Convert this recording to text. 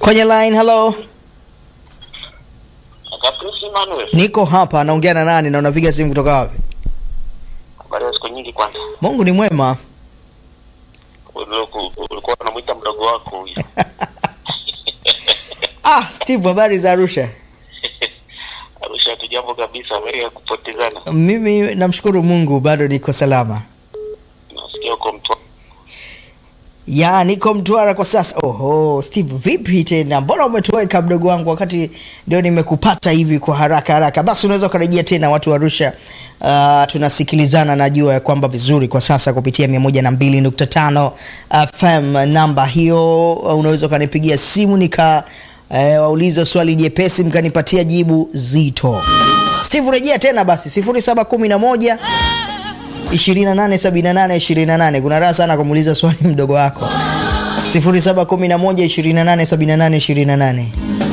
kwenye line. Hello, Kaprisi Manuel, niko hapa, naongea na nani na unapiga simu kutoka wapi? habari ya siku nyingi. Kwanza Mungu ni mwema. Uliku- ulikuwa unamwita mdogo wako huyu Ah, Steve, habari za Arusha? Arusha tu jambo kabisa, habari ya kupotezana. Mimi namshukuru Mungu bado niko salama. Nasikia uko mtu Ya, niko Mtwara kwa sasa. Oho, Steve, vipi tena? Mbona umetoweka mdogo wangu wakati ndio nimekupata hivi kwa haraka haraka? Basi unaweza ukarejea tena watu wa Arusha. Uh, tunasikilizana najua ya kwamba vizuri kwa sasa kupitia 102.5 FM. Namba hiyo uh, unaweza ukanipigia simu nika eh, waulize swali jepesi mkanipatia jibu zito. Steve, rejea tena basi 0711 2878 28. Kuna raha sana kumuuliza swali mdogo wako 0711 2878 28.